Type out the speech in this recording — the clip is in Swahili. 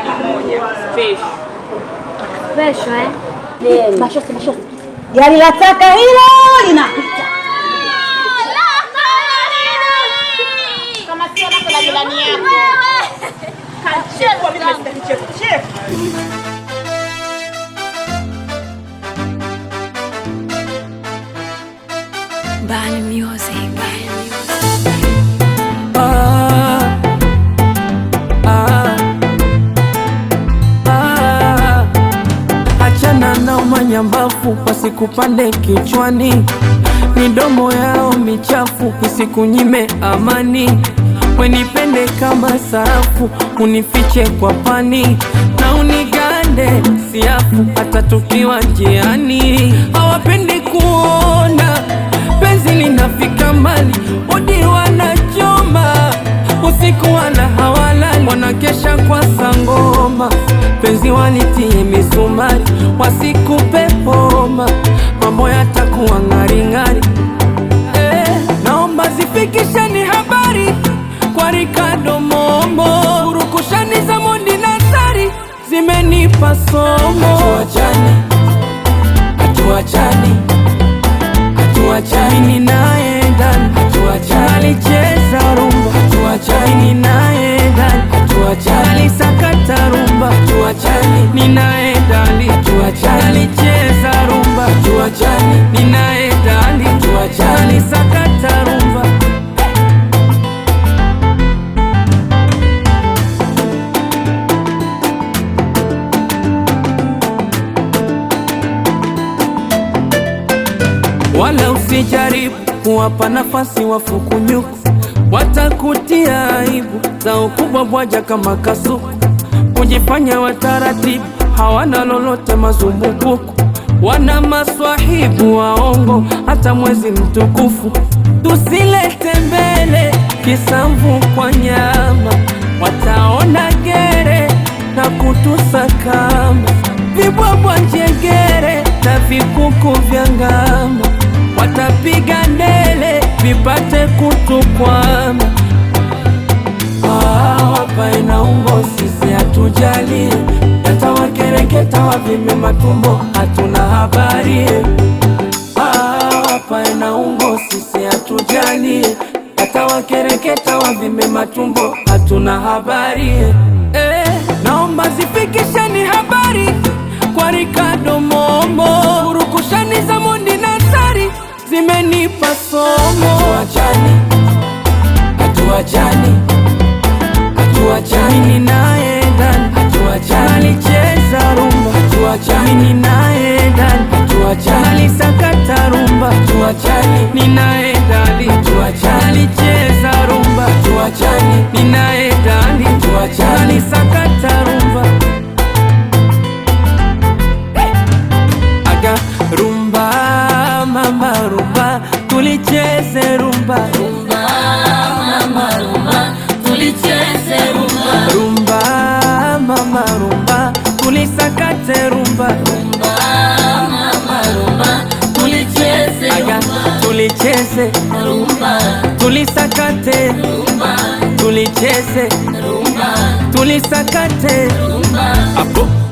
zawadi moja special. Kesho eh? Mashosi, mashosi. Gari la taka hilo linapita. Kama sio lako la jirani yako. Kachekwa mimi nimesikia kicheko. Cheko. Bani Music. Ah, ah, ah. Achana na umanyambafu wasikupande kichwani, midomo yao michafu isikunyime amani. Wenipende kama sarafu, unifiche kwa pani na unigande siafu, hata tukiwa njiani. Hawapendi kuona penzi linafika mbali, udi wanachoma usiku, wala hawalali, wanakesha kwa sangoma, penzi walitie misumari, wasikupe homa, mambo yatakuwa ng'aring'ari. Eh, naomba zifikisheni habari kwa Ricardo Momo, urukushani za Mondi na Sari zimenipa somo. Hatuachani, hatuachani, hatuachani, mimi naye ndani, hatuachani, alicheza rumba, hatuachani, mimi naye ndani, hatuachani, alisakata rumba, hatuachani, mimi naye ndani, hatuachani, alicheza rumba, hatuachani, mimi naye ndani, hatuachani, alisakata rumba. wala usijaribu kuwapa nafasi wafukunyuku, watakutia aibu za ukubwa bwaja kama kasuku, kujifanya wataratibu, hawana lolote mazumbukuku, wana maswahibu waongo, hata mwezi mtukufu tusilete mbele kisamvu kwa nyama, wataona gere na kutusakama vibwabwa njegere na vikuku vya ngama, watapiga ndele vipate kutukwama. Ah, Hapa ina umbo, sisi hatujali, yatawakereketa wavime matumbo, hatuna habari. Ah, Hapa ina umbo, sisi hatujali, yatawakereketa wavime matumbo, hatuna habari. Eh, naomba zifikisheni habari kwa Ricardo Momo, urukushani za Mondi na Sari zimenipa somo. Hatuachani, hatuachani, hatuachani, mimi naye ndani, hatuachani, alicheza rumba, hatuachani, mimi naye ndani, hatuachani, alisakata rumba, hatuachani, mimi naye ndani, hatuachani, alicheza rumba, hatuachani, mimi naye ndani, hatuachani, alisakata rumba. aga rumba mama rumba tulicheze rumba rumba mama rumba tulicheze rumba rumba mama rumba tulisakate rumba rumba mama rumba tulicheze aga tulicheze rumba tulisakate rumba tulicheze rumba tulisakate rumba apo